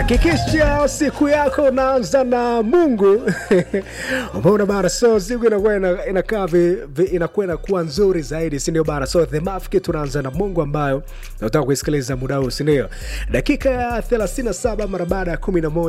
Hakikisha siku yako unaanza na Mungu. Umeona bana, so siku inakuwa ina- inakaa vi- vi- inakuwa inakuwa nzuri zaidi, si ndio bana? So the mafiki tunaanza na Mungu ambayo nataka kuisikiliza muda huu, si ndio? Dakika ya 37 mara baada ya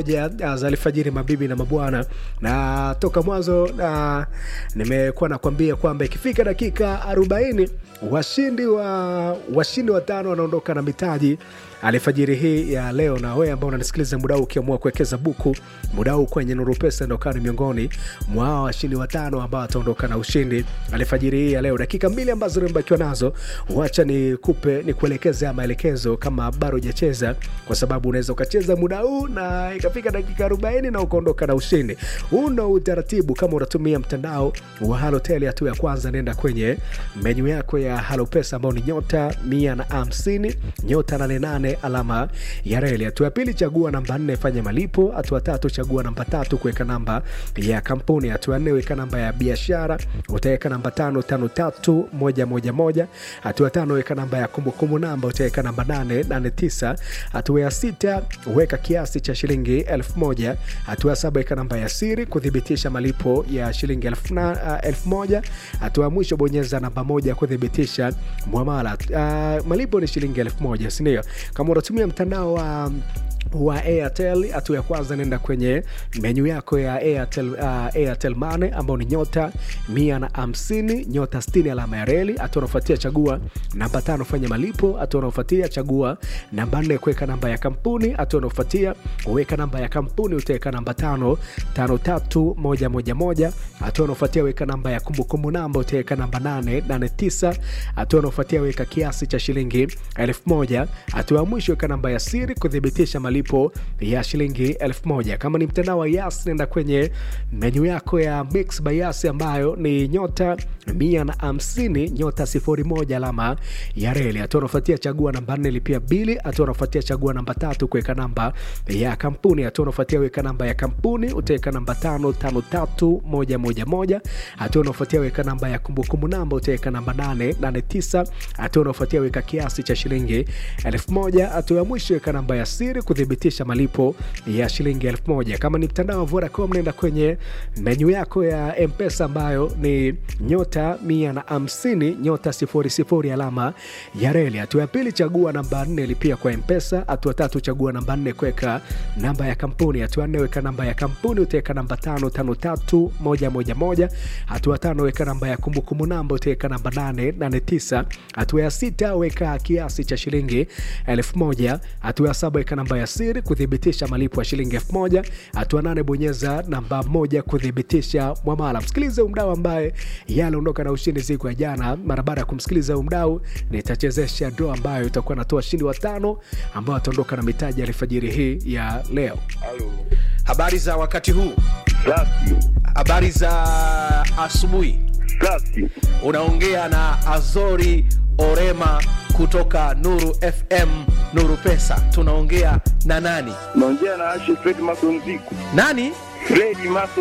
11 za alfajiri, mabibi na mabwana, na toka mwanzo na nimekuwa nakwambia kwamba ikifika dakika 40 washindi wa washindi watano wanaondoka na mitaji alfajiri hii ya leo, na wewe ambao unanisikiliza muda huu ukiamua kuwekeza buku muda huu kwenye Nuru Pesa, ndio kani miongoni mwa hao washindi watano ambao wataondoka na ushindi alfajiri hii ya leo. Dakika mbili ambazo nimebakiwa nazo, wacha nikupe nikuelekeze haya maelekezo kama bado hujacheza, kwa sababu unaweza ukacheza muda huu na ikafika dakika 40 na ukaondoka na ushindi. Huu ndo utaratibu kama unatumia mtandao wa Halotel. Hatua ya kwanza, nenda kwenye menyu yako ya Halo Pesa ambao ni nyota mia na hamsini nyota 88 alama ya reli. Hatua ya pili, chagua namba nne, fanya malipo. Hatua tatu, chagua namba tatu, kuweka namba ya kampuni. Hatua ya nne, weka namba ya biashara, utaweka namba tano tano tatu moja moja moja. Hatua ya tano, weka namba ya kumbukumbu namba, utaweka namba nane nane tisa. Hatua ya sita, weka kiasi cha shilingi elfu moja. Hatua ya saba, weka namba ya siri kuthibitisha malipo ya shilingi elfu na- uh, elfu moja. Hatua ya mwisho, bonyeza namba moja kuthibitisha mwamala. Uh, malipo ni shilingi elfu moja, sindio? Kama unatumia mtandao wa wa Airtel, hatua ya kwanza nenda kwenye menyu yako ya Airtel, uh, Airtel Money ambao ni nyota mia na hamsini nyota sitini alama ya reli. Hatua unaofuatia chagua namba tano fanya malipo. Hatua unaofuatia chagua namba nne kuweka namba ya kampuni. Hatua unaofuatia weka namba ya kampuni, utaweka namba tano tano tatu moja moja moja. Hatua unaofuatia weka namba ya kumbukumbu namba, utaweka namba nane nane tisa. Hatua unaofuatia weka kiasi cha shilingi elfu moja. Hatua ya mwisho weka namba ya siri kuthibitisha malipo ya shilingi elfu moja. Kama ni mtandao wa Yas, nenda kwenye menyu yako ya Mix by Yas ambayo ni nyota mia na hamsini nyota sifuri moja alama ya reli. Hatua unaofuatia chagua namba nne lipia bili. Hatua unaofuatia chagua namba tatu kuweka namba ya kampuni. Hatua unaofuatia weka namba ya kampuni, utaweka namba tano tano tatu moja moja moja. Hatua unaofuatia weka namba ya kumbukumbu namba, utaweka namba nane nane tisa. Hatua unaofuatia weka kiasi cha shilingi elfu moja. Hatua ya mwisho weka namba ya siri kuthibitisha malipo ya shilingi elfu moja. Kama ni mtandao wa Vodacom, nenda kwenye menyu yako ya Mpesa ambayo ni nyota mia na hamsini nyota sifuri sifuri alama ya reli. Hatua ya pili chagua namba nne lipia kwa Mpesa. Hatua tatu chagua namba nne kuweka namba ya kampuni. Hatua nne weka namba ya kampuni, utaweka namba tano tano tatu moja moja moja. Hatua tano weka namba ya kumbukumbu namba, utaweka namba nane nane tisa. Hatua ya sita weka kiasi cha shilingi elfu moja. Hatua ya saba weka namba ya siri kuthibitisha malipo ya shilingi elfu moja. Hatua nane bonyeza namba moja kuthibitisha mwamala. Msikilize umdau ambaye yaliondoka na ushindi siku ya jana. Mara baada ya kumsikiliza umdau, nitachezesha draw ambayo itakuwa natoa shindi watano ambao wataondoka na mitaji ya alfajiri hii ya leo. Halo. Habari za wakati huu, Safi. habari za asubuhi. Safi. Unaongea na Azori Orema kutoka Nuru FM, Nuru Pesa. Tunaongea na nani? Naongea na Ashe Fred Mason Ziku. Nani? Fred Mason